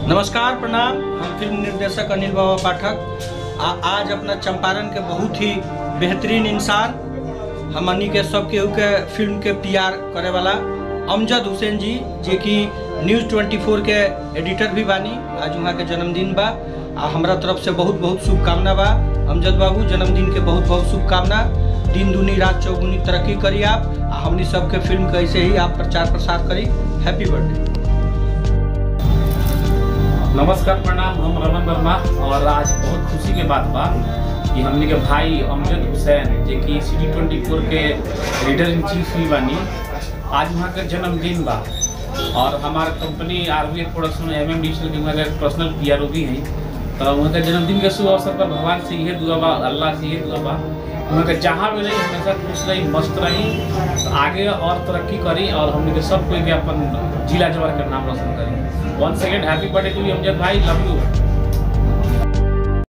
नमस्कार प्रणाम हम फिल्म निर्देशक अनिल बाबा पाठक आ आज अपना चंपारण के बहुत ही बेहतरीन इंसान हमनी के सब केहू के फिल्म के पीआर करे वाला अमजद हुसैन जी जे कि न्यूज़ 24 के एडिटर भी बानी आज वहाँ के जन्मदिन बा आ हमरा तरफ से बहुत बहुत शुभकामना बा अमजद बाबू जन्मदिन के बहुत बहुत शुभकामना दिन दूनी रात चौगुनी तरक्की करी आप आ हमनी सबके फिल्म के ऐसे ही आप प्रचार प्रसार करी हैप्पी बर्थडे नमस्कार प्रणाम हम रमन वर्मा और आज बहुत खुशी के बात बा कि हमने के भाई अमजद हुसैन जे कि सिटी ट्वेंटी फोर के एडिटर इन चीफ भी बानी आज वहाँ के जन्मदिन बा और हमार company R B production M M digital के वहाँ के पर्सनल पी आर ओ भी हैं तो वहाँ के जन्मदिन के शुभ अवसर पर भगवान से यही दुआ बा अल्लाह से यही दुआ बा वहाँ के जहाँ भी रही हमेशा खुश रही मस्त रही आगे और तरक्की करी और हमने के सब कोई के अपन जिला जवार का नाम रोशन करी one second happy birthday to you Amjad भाई लव यू